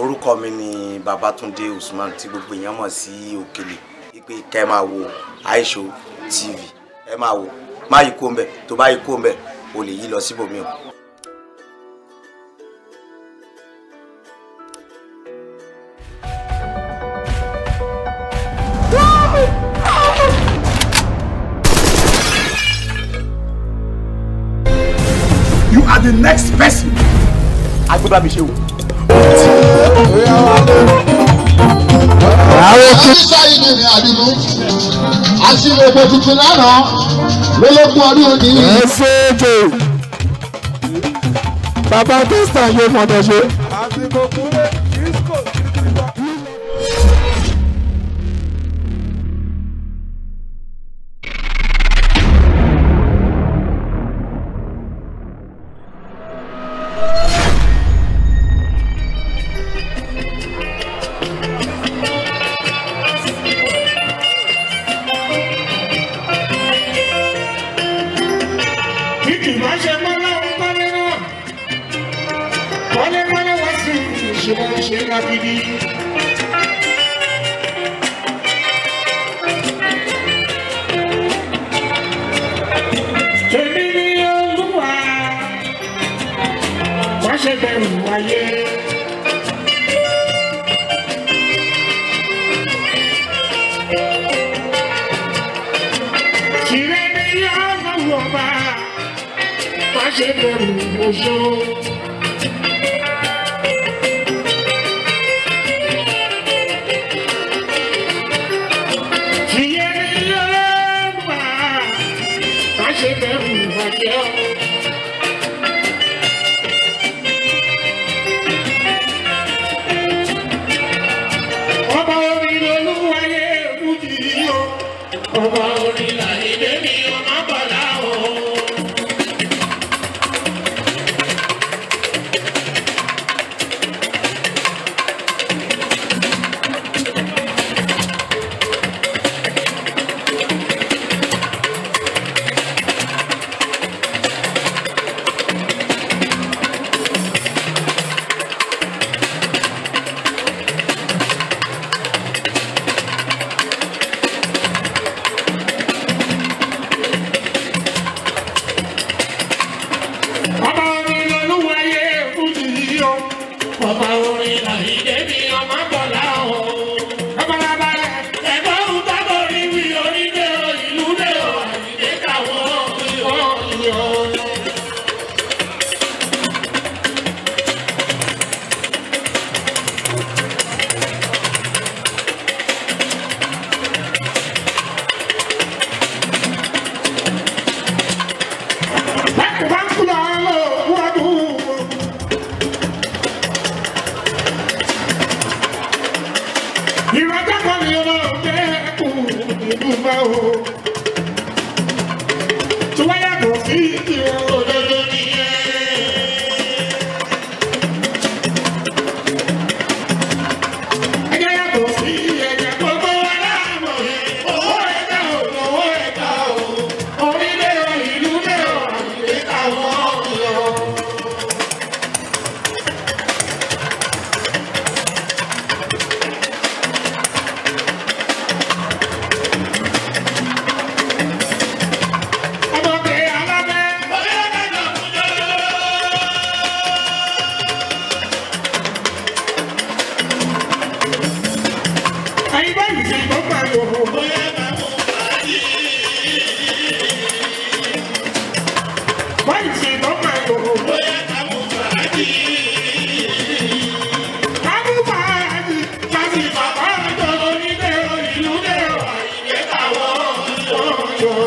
orúkọ mi ni Babatunde Usman tí gbogbo èèyàn mọ̀ sí Òkèlè wípé kẹ́ ẹ máa wo Aisho TV ẹ máa wò má yí kó ń bẹ̀ tó bá yí kó ń bẹ̀ o lè yí lọ síbòmí o. You are the next person. Agbébá mi ṣe o. Àṣìṣe yìí ni àdìmú. Àṣìlè ètò tuntun lánàá lólógún ọdún òní. ẹ ṣéèjò bàbá tẹ́sítà yóò fọdọ̀ ṣe. àsìkò kúlẹ̀ disco kìrìkìrì. Kìkì máa ṣe mọ́lá ń kọ́lé náà. Kọ́lé kọ́lé wá sí ìṣòro ṣe lágídí. Tèmi ni olúwa, má ṣe bẹ̀rù wáyé. Tìrẹ ni yóò lọ́wọ́ bá má ṣe bẹ̀rù oṣó. Tìyẹ ni yóò lọ́wọ́ bá má ṣe bẹ̀rù ìbàjẹ́ o. Ọba orin olúwayé fújì o. Ọba orin làyè mi ọmọ bọ̀dá o. Ọba orin lolúwayé fújì o. Ọba orin làyídé mi ọmọ bọ̀lá o. Ọbalàbalẹ̀ ẹ̀gbọ́n ń tọ́gbọ̀ orí wí orílẹ̀ o ìlú lé o àyídé káwọn ìyọ̀ ìyọ̀. Bákan bá ń kú lọ lọ wọ́dún. Ìrọ̀jọ́ kan ni ọmọ òjẹ́ kù ìdúgbà o. Tí wọ́n yàtọ̀ sí ìwọ̀n òdodo nìyẹn. Ẹjẹ́ yàtọ̀ sí ẹ̀jẹ̀ gbogbo wa láàmú. Owó ẹ̀ka ò lọ́wọ́ ẹ̀ka o. Orílẹ̀ o, ìlú lé o, àyè káwọn ọ̀yọ́. Ọmọdé alábẹ́. Ẹyin báyìí ṣe tó pariwo. Báyìí ṣe tó pariwo. Kábùbáàdì láti bàbá àjọ onílé ìlú lé àyè káwọn ọ̀yọ́.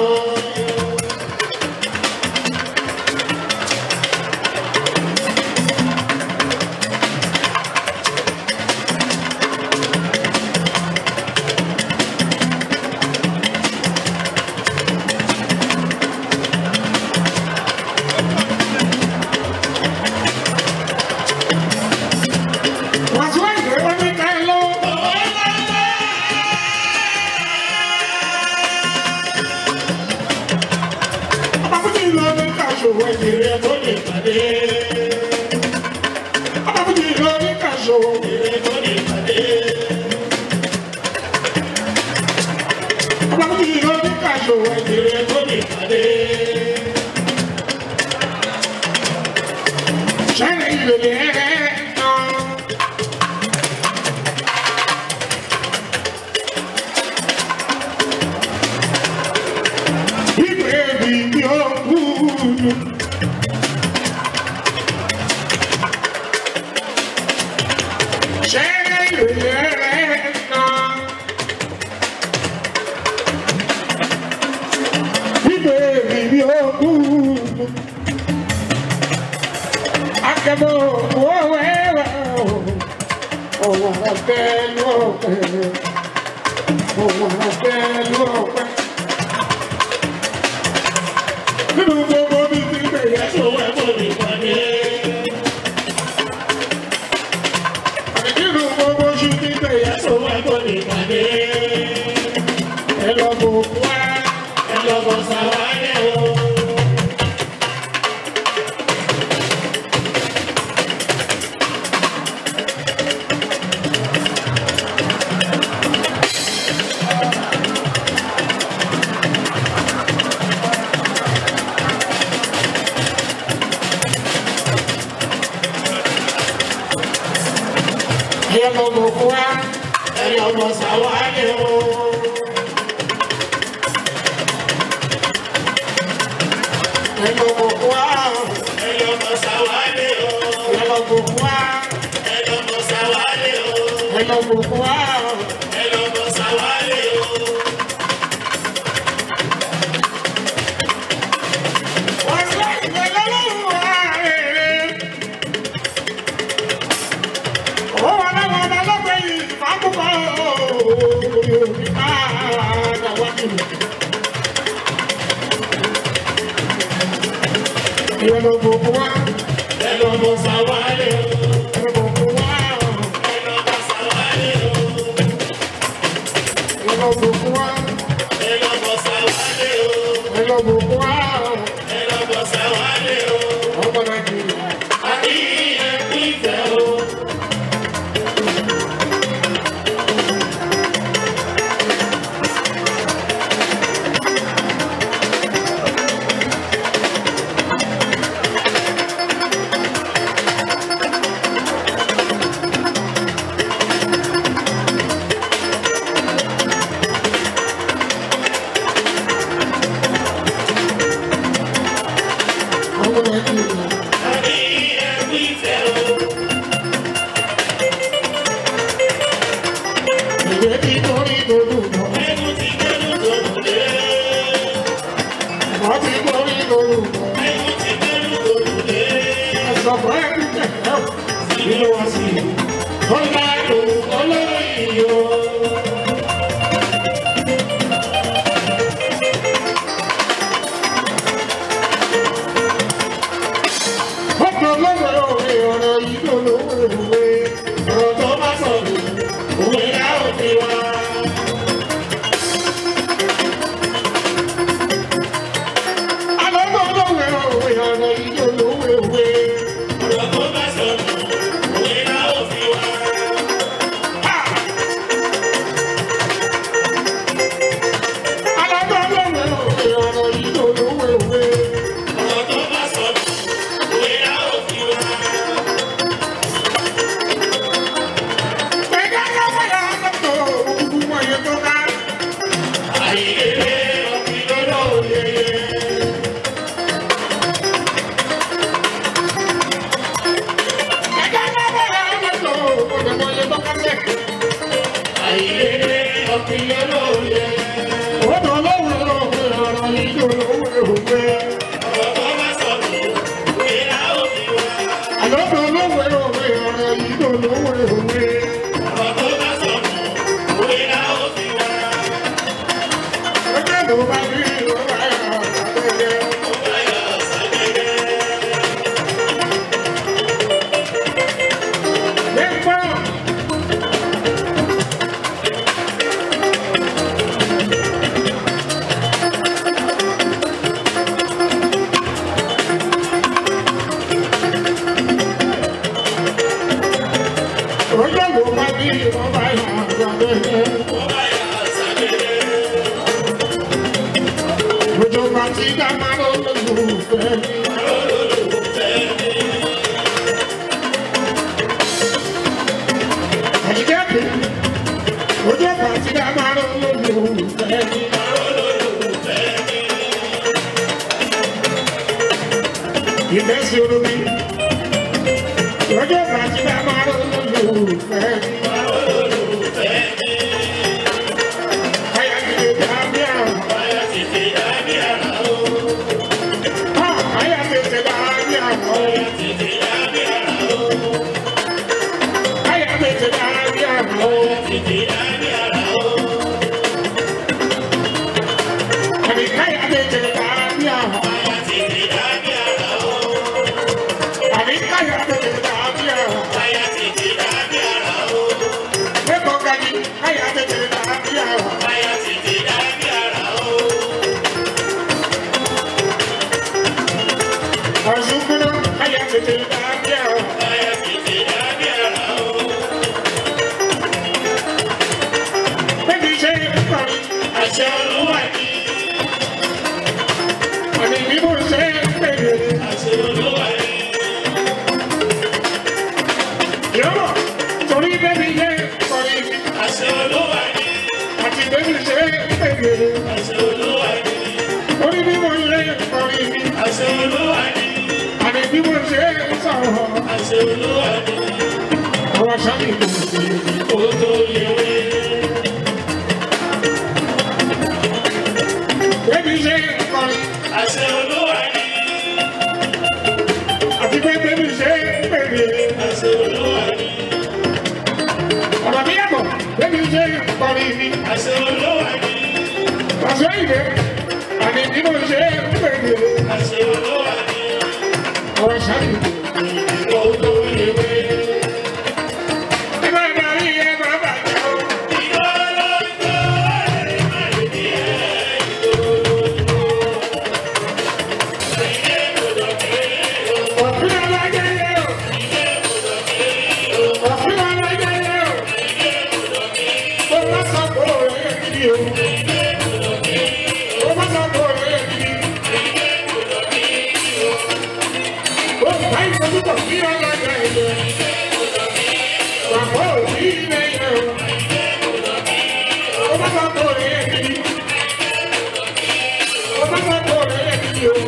Ṣẹ́ni ìrẹ̀lẹ̀ náà. Ìgbé mi ni ó kúrú. Ṣẹ́ni ìrẹ̀lẹ̀ náà. Ìgbé mi ni ó kúrú. Akẹ́bọ̀ owó ẹ̀rọ. Òwò ọ̀fẹ́ ló pẹ́. Òwò ọ̀fẹ́ ló pẹ́. Nínú gbogbo mi ti bẹ̀rẹ̀ sọ̀wọ́ ẹ̀kọ́ mi pàdé. Nínú gbogbo ṣu ti bẹ̀rẹ̀ sọ̀wọ́ ẹ̀kọ́ mi pàdé. Ẹ lọ bò wá, ẹ lọ bọ̀ sàwálẹ̀ o. Ẹ lọ bò wá, ẹ lọ bọ̀ sàwálẹ̀ o. Ẹ lọ bò wá, ẹ lọ bọ̀ sàwálẹ̀ o. Ẹ lọ bò wá, ẹ lọ bọ̀ sàwálẹ̀ o. Ẹ lọ bò wá, ẹ lọ bọ̀ sàwálẹ̀ o. Wọ́n sọ ìgbẹ́lẹ́ lọ́wọ́ wa rere. Ó wà láwọn ọba lọ́gbẹ̀ẹ́ yìí, fàákùkọ òbí padà wá nínú. Ìyẹn ló gbogbo wa, ẹ lọ bọ̀ sàwálẹ̀ o. Ẹ lọ gbogbo wa, ẹ lọ bọ̀ sàwálẹ̀ o. Ẹ lọ gbogbo wa, ẹ lọ bọ̀ sàwálẹ̀ o. Ẹ lọ gbogbo wa, ẹ lọ bọ̀ sàwálẹ̀ o. Ọmọ Nàìjíríà. Àbí ẹ̀kú ìfẹ́ o. Ọmọ Nàìjíríà. Àbí ẹ̀kú ìfẹ́ o. Ìwé tí torí tolú lọ. Ẹnu ti gbẹ́nu tolú dé. Ìwọ́ ti torí tolú lọ. Ẹnu ti gbẹ́nu tolú dé. Ẹ̀sọ̀ fún ẹ̀kú kẹ̀kẹ́. Ìlú wọn sì. Ó ń bá lò olórí yìí o. Ọ̀pọ̀ lọ́wọ́ òwe ọ̀rọ̀ yìí ló lówó òwe. Ọ̀rọ̀ tó bá sọ̀rọ̀ òwe á ò fi wá. Àlọ́gbọ́ lọ́wọ́ òwe ọ̀rọ̀ yìí ló lówó òwe. Ọ̀rọ̀ tó bá sọ̀rọ̀ òwe á ò fi wá. Àlọ́gbọ́ lọ́wọ́ òwe ọ̀rọ̀ yìí ló lówó òwe. Ọ̀rọ̀ tó bá sọ̀rọ̀ òwe á ò fi wá. Àlọ́dọ̀ olówó ẹ̀rọ òwe ọ̀rọ̀ yìí ló lówó òwe. Ọjọ́ ló bá rí ìrora ẹ̀rọ àgbẹ̀yẹ. Nípa sí olómi. Lọ́jọ́ bàtí bá máa rò lólùfẹ́. Aya tètè dàbí àrùn. Aya tètè dàbí àrùn. Aya tètè dàbí àrùn. Aya tètè dàbí àrùn. Àbí káyà tètè dàbí àrùn. Àbí káyà tètè dàbí àrùn. Lẹ́kọ̀ọ́ gani káyà tètè dàbí àrùn. Ọ̀ṣunkúnú káyà tètè dàbí àrùn. Bébí ṣe é kọrin. Àṣẹ olúwa ni. Àmì bí mo ṣe é pèrè. Àṣẹ olúwa ni. Yọ̀rọ̀ torí bébí ṣe é kọrin. Àṣẹ olúwa ni. Àti bébí ṣe é pèrè. Àṣẹ olúwa ni. Torí bí mo ṣe é kọrin. Àṣẹ olúwa ni. Àmì bí mo ṣe é sọ̀rọ̀. Àṣẹ olúwa ni. Ọ̀rọ̀ sọ́ni kò sí kó tó yẹ wé. Bébí ṣe é kọrin. Àṣẹ olúwa ni. Àti pé bébí ṣe é pèrè. Àṣẹ olúwa ni. Ọ̀rọ̀ mi yàtọ̀, bébí ṣe é kọrin ni. Àṣẹ olúwa ni. Àṣẹ ìdè, àní bí mo ṣe é pèrè. Àṣẹ olúwa ni. Ọ̀rọ̀ sáré kò tó yẹ wé. Ẹ máa darí ẹ máa bàjẹ́ o. Òfin alágẹ̀yẹ o. Òfin alágẹ̀yẹ o. Ó bá sọ pé òun yẹ kí o. Ó bá sọ pé òun yẹ kí. Ó bá ìfojúbọ̀ sí alágẹ̀yẹ. Bàbá òbí ilẹ̀ yẹ o. Ó bá sọ pé òun yẹ kí. Ó bá sọ pé òun yẹ kí o.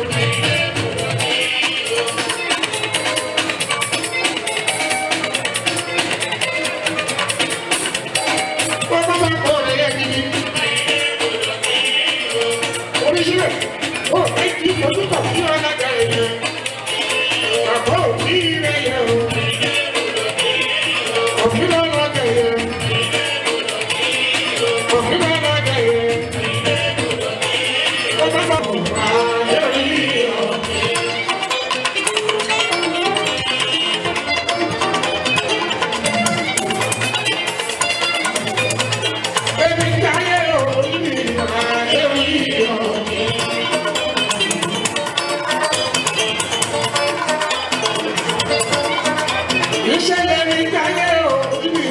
Ìṣẹ̀lẹ̀ ní káyé òbí mi.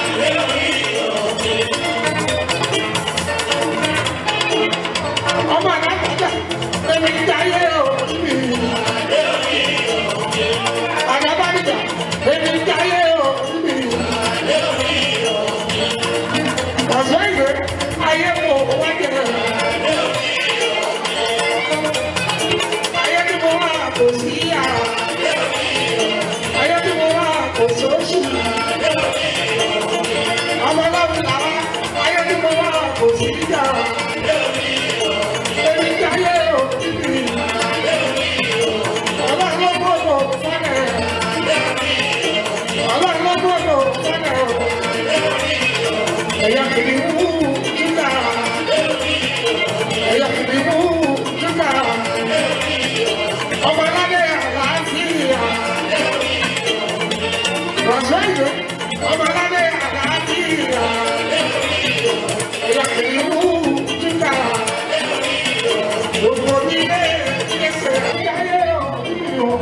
ọmọ àgbàjà èmi jáyé òbí mi. àgbàbàjà èmi jáyé òbí mi. ọ̀sán ìwé ayé mo wájú rẹ̀. ayé tí mo wà kò sí yà. ayé tí mo wà kò sóṣù. ọmọ ọlọ́run làwọn ayé tí mo wà kò sí yà. Èmi jáyé òbí mi. Ọlọ́run ló gbọ́dọ̀ fọ́nẹ̀. Ọlọ́run ló gbọ́dọ̀ fọ́nẹ̀. Ẹ̀yà kìí mú júgà. Ẹ̀yà kìí mú júgà. Ọmọ aládé àlàáfíà. Rọ̀ṣọ́ ìlú. Ọmọ aládé àlàáfíà. Ẹ̀yà kìí mú júgà. Gbogbo nílé ẹsẹ̀ jáyé òbí mi o.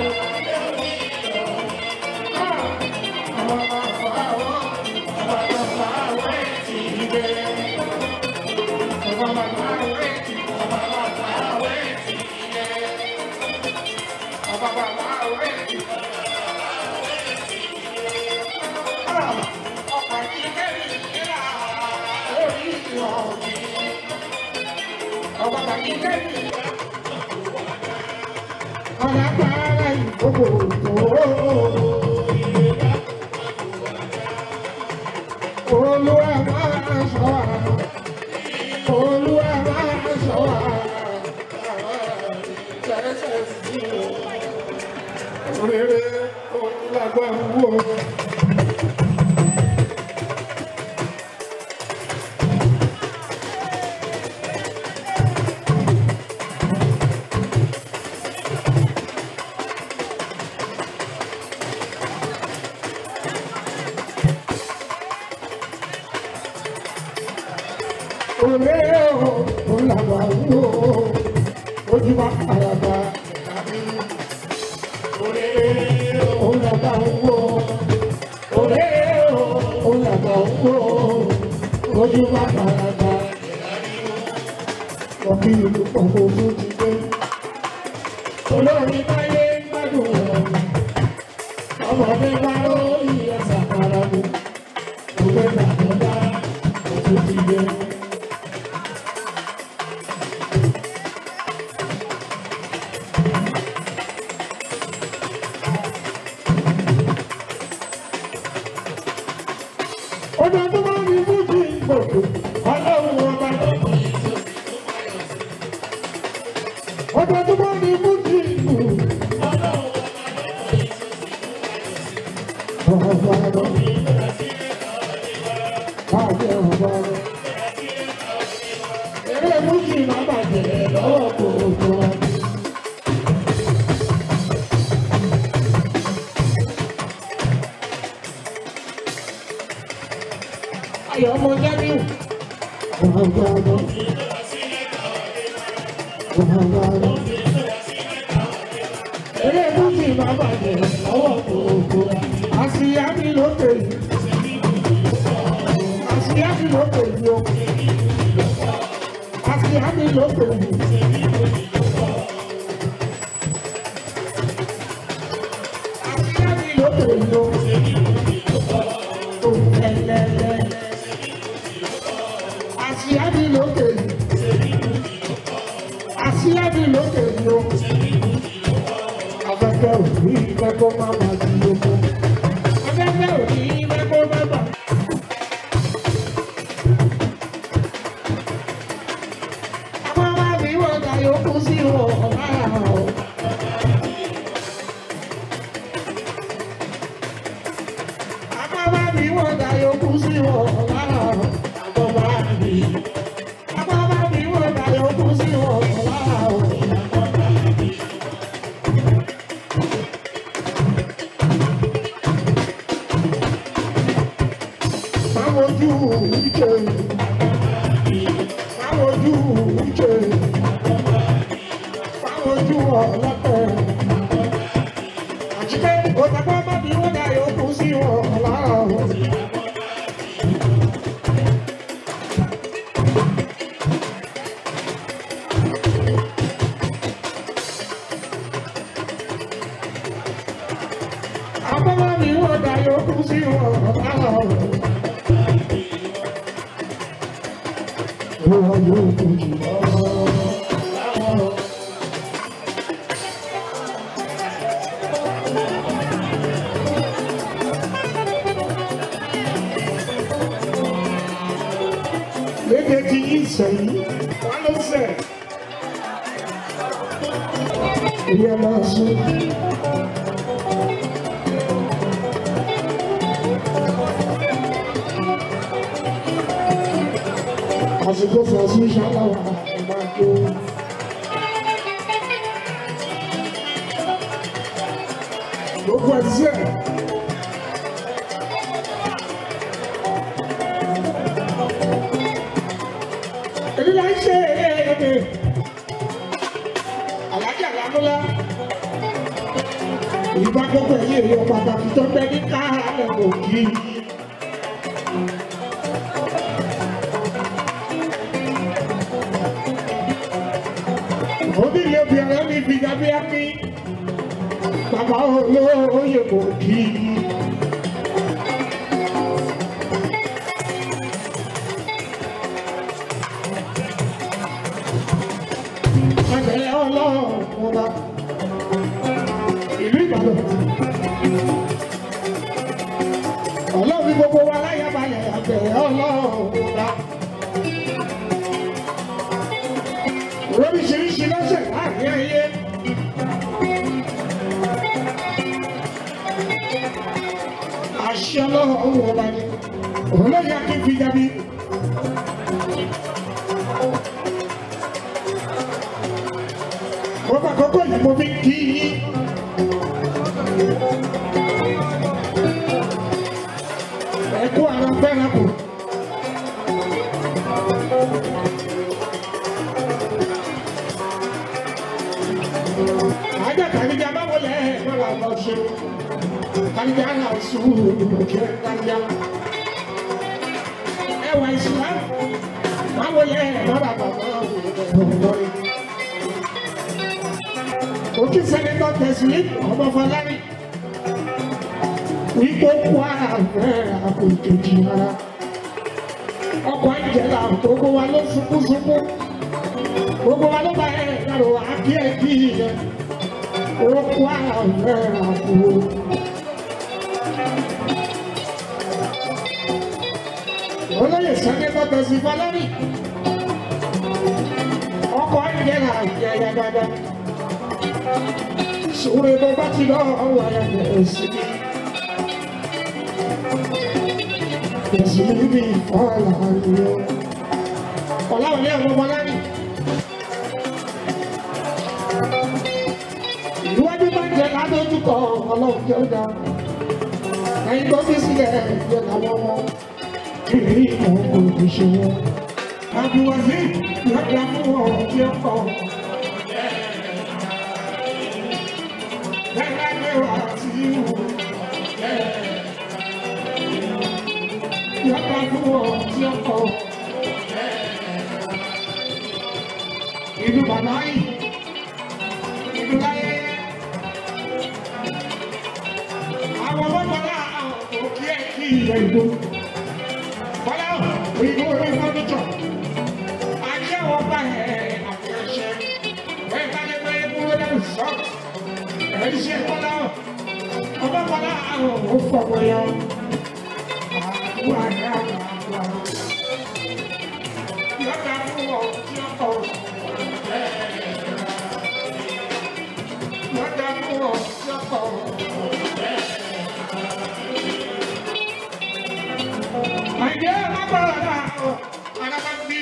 Ọba bàbí kẹ́mi. Ọba bàbá ìkókò tó. Olúwa máa sọ wá. Olúwa máa sọ wá. Jẹ́sẹ̀ sí o. Rere onílágbára wo. Olé o, onílágbára wo. Ojú wa àràbà. Olé o, onílágbára wo. Olé o, onílágbára wo. Ojú wa àràbà. Ọ̀kì ìlú pọ̀pọ̀ ojú ti dé. Olórí báyé gbádùn rẹ̀. Ọmọdé bá lórí ẹsẹ̀ àkàrà mi. Òwe gbàgbọ́dá ojú ti dé. Ọjọ́ tó bá ní fújì gbòdò, ọlọ́run ọba ló kọ́ yìí. Ọjọ́ tó bá ní fújì gbòdò, ọlọ́run ọba ló kọ́ yìí. Báyọ̀ ọba ló. Eré fújì máa bàjẹ́ lọ́wọ́ gbogbo wa. Ayọ̀ ọmọ Jamiu. Ọba ló. Ọba ló. Eré fújì máa bàjẹ́ lọ́wọ́ gbogbo wa. Àṣìyá mi lókè yìí. Àṣìyá mi lókè yìí o. Àṣìyá mi lókè yìí. Àṣìyá mi lókè yìí o. Òkèlèlè. Àṣìyá mi lókè yìí. Àṣìyá mi lókè yìí o. Afẹ́fẹ́ òní ìfẹ́ kó má má di oko. Afẹ́fẹ́ òní ìfẹ́ kó má má. Àwọn máa fi wọ́n ta yòókù sí wọn lára o. Àwọn máa fi wọ́n ta yòókù sí wọn lára o. Àwọn máa fi. Àwọn máa fi wọ́n ta yòókù sí wọn lára o. Máwojú ìjẹ. Máwojú ìjẹ. Máwojú ọlọ́pẹ̀. Àjíkẹ́ òtàkọ́ má bí wọ́n dá yòókù sí wọn lára o. Àbọ̀ má bí wọ́n dá yòókù sí wọn lára o. Wọ́n yóò kojú lọ́wọ́. Lédè tí yín sẹ́yìn, wá ló sẹ̀. Ilé máa sún. Àsìkò fẹ̀sùn ṣáláwà máa tó. Gbogbo ẹ̀ sí ẹ̀. Èmi máa ń ṣe èdè. Àlájà Lámúlá. Ìgbà gbogbo ẹ̀yìn èèyàn pàtàkì tó bẹ ní káàlẹ̀ òkì. Onílé obìnrin ní bíjábíámí. Bàbá olóyè kò kí. Ẹgbẹ̀rẹ̀ ọlọ́run ọba. Ìlú ọlọ́run ọba. oríṣiríṣi lọ́sẹ̀ láàrin ayé. àṣẹ ọlọ́run ọba ni òun ló yẹ kí n fi jábí. mo bá kókó yìí mo fi kí yín. ẹ kú ara fẹ́ràn kù. ajá kàníjà bá wọlé ẹ lọ́la lọ ṣe kàníjà náà sùúrù kí ẹ kàníjà. ẹ wà ìṣúná bá wọlé ẹ lọ́la bàbá òwúrọ̀ òkè sẹ́nẹ́tọ̀ tẹ̀sílẹ̀ ọmọ fọlárí wípé kú àfẹ́ àpò ìkejì ara ọkọ̀ ìjẹ̀lá gbogbo wa ló sunkúnsunkú gbogbo wa ló bá ẹ̀ lọ́rọ̀ àkí ẹ̀ kí yẹn ó kú àfẹ́ àpò. olóyè sẹ́nẹ́tọ̀ tẹ̀sí fọlárí ọkọ̀ ìjẹ̀lá ìjẹ̀yà dáadáa sórí bó bá ti lọ ọwọ́ ẹ̀ sí mi. Èsì níbi ìfọ́lá ni ó. Ọ̀làwọ̀lẹ́ ọmọ ọmọ lárí. Ìwádìí bá jẹ ládójúkọ ọlọ́run tí ó dá. Ẹyin tó fi sílẹ̀ jẹ làwọn ọmọ. Kìrì ìmọ̀ kò ní ṣe wọn. Àbúwàsí lọ́jà fún ọ̀rọ̀ tí ó kọ̀. Ìlú bàbá yìí, ìlú láyé, àwọn ọmọdé àwọn òkè ẹ̀kí ilẹ̀ ìlú. Bọ́lá òyìnbó orí fọ́nìtọ̀, ajé wọn bá ẹ̀ àti ẹ̀ṣẹ̀, wọ́n bá lé pé kúrò lẹ́nu sọ́ọ̀tì ẹ̀ṣẹ̀ kọ́lá ọba kọ́lá àwọn òfòwò yọ àdúrà ní àwọn àgbà yọ̀dà fún ọ tí ó kọ̀ yọ̀dà fún ọ tí ó kọ̀ àìjẹ́ alágbára náà alábàbí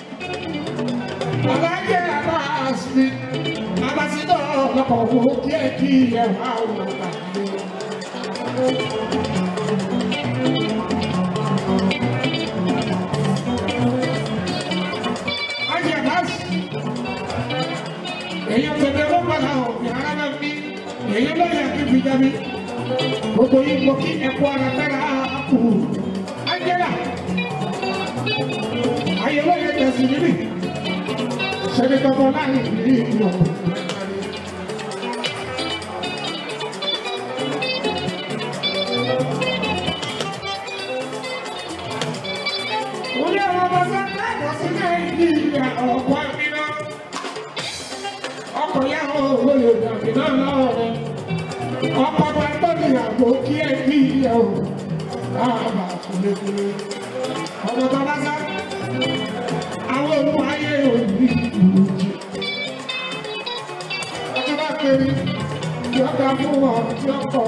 alájẹ́ àbáṣí abasitọ lọkọ wo kíẹ kí ẹ wá wọ pàdé. Ajé àbáṣì, èèyàn tẹ̀lé ló padà ọ̀ yàrá náà bí èèyàn ló yẹ kí fi jábí. Gbogbo yìí mo kí ẹ̀kọ́ ara fẹ́ra kù. Ángẹ́là, ayé ló yẹ tẹ̀sí níbí sẹ́ni tọ́tọ́ láì ní ìlú Orí àwọn ọmọ sọ́kẹ́ ẹ̀kọ́ sí Nàìjíríà ọ̀pọ̀ àmìnà. Ọkọ̀ yá wọn ò lè dàbí náà lọ́wọ́ rẹ̀. Ọkọ̀ tó ń tọ́jú ìyàwó kí ẹ kí ìyá o. Láàbà kúlékúlé. Ọmọ tó bá sá. Àwọn olùwáyé òní ìlú jì. Ọjọ́ bá kéré. Yọ̀ọ̀dà fún wọn tí ó kọ̀.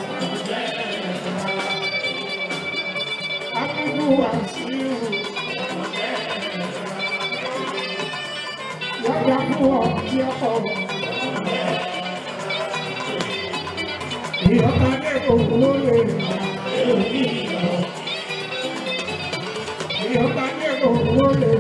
Akúkú wà sí ìhù. Yọ̀ọ̀dà fún wọn tí ó kọ̀. Ìyọ̀ọ̀dà lè kó lóye. Ìyọ̀ọ̀dà lè kó lóye.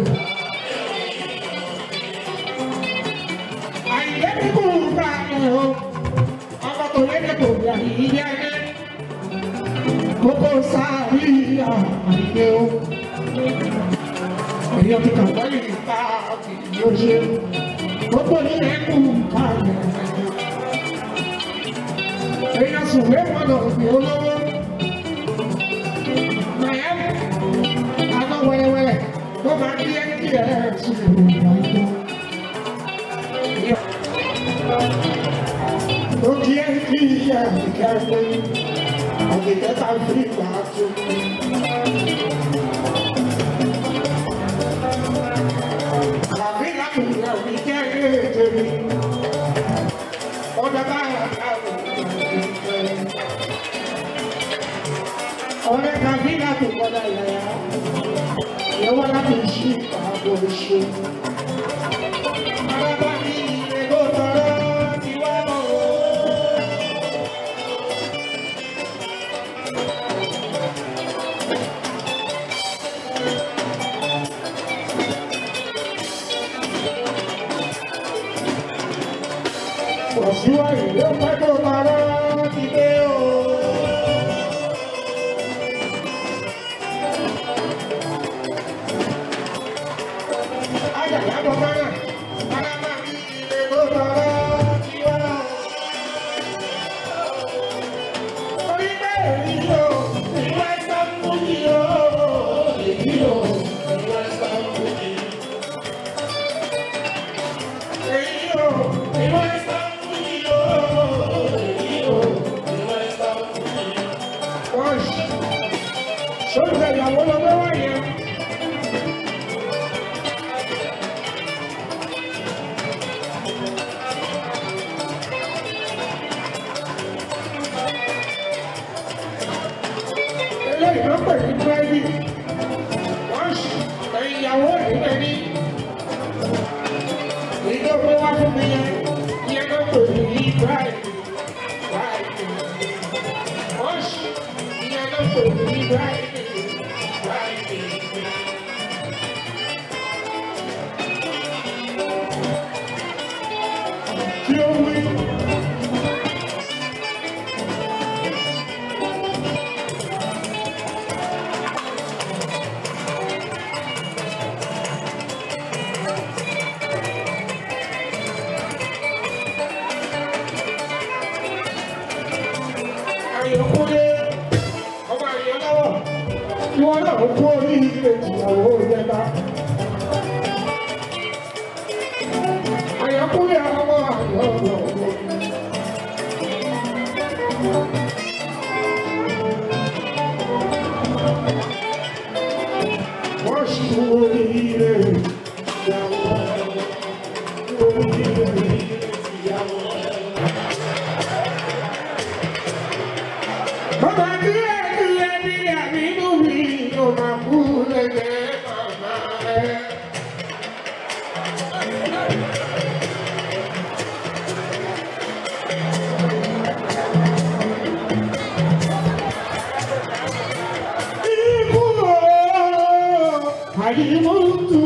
Àyè kúkú bá ẹ̀ o. Ọkọ̀ tó yẹ kó yà yí yá yẹ kókó sáré àìdè o. Èyàn ti kàwé yìí ká yóò ṣe. Gbogbo ilé kù kalẹ̀. Èyàn sùnwé gbọ́dọ̀ fi olówó. Màyà àná wẹ́rẹ́wẹ́rẹ́ ló máa ń yẹ kí ẹ sùn ìrìnà ìjọ. Ó kí ẹ kí ẹ kẹ́kẹ́ àgbẹ̀kẹ́ta fi gbà tó. ọ̀dọ̀ bá wà káwọ̀ ọ̀rẹ́ kàbí láti kọ́dà yàrá ìyẹ̀wò láti ṣí ìpàgọ́ ìṣe. Bàbá mi ìrè ló tọrọ ti wá mọ́ o. Òṣùwà ìlú pẹ́ tó tọrọ ti dé o. Àjàlá bọ̀ mọ́nà, bàbá mi ìrè ló tọrọ ti wá o. Orí bẹ́ẹ̀ rí o, ìwé sọ́kùn yìí o. Èyí o, ìwé sọ́kùn yìí. Èyí o, ìwé sọ́kùn yìí o. Èyí o, ìwé sọ́kùn yìí. Wọ́n ṣe sóúnjẹ ìyàwó lọ́wọ́ wáyé. eléyìí ló pè ní búrẹ́dì wọ́n ṣì ẹ̀yìn ìyàwó ìdílé ní èyí tó gbé wá fún mi yẹn ìyẹn ló pè ní búrẹ́dì búrẹ́dì wọ́n ṣì ìyẹn ló pè ní búrẹ́dì búrẹ́dì. Kí ó wí. àyẹ̀kúnlé ọmọ àyẹ̀ lọ́wọ́ tí wọ́n náà kú orí ilé ìyàwó ìjẹta. àyẹ̀kúnlé ọmọ àyẹ̀ lọ́wọ́. wọ́n sì kú orí ilé ìyàwó orí ilé ìyàwó. Bàbá tí ẹ ti lé ní àbínú mi ló máa kú lẹ́gbẹ̀ẹ́ màmá rẹ̀. Ikú ooo, àdìmútù.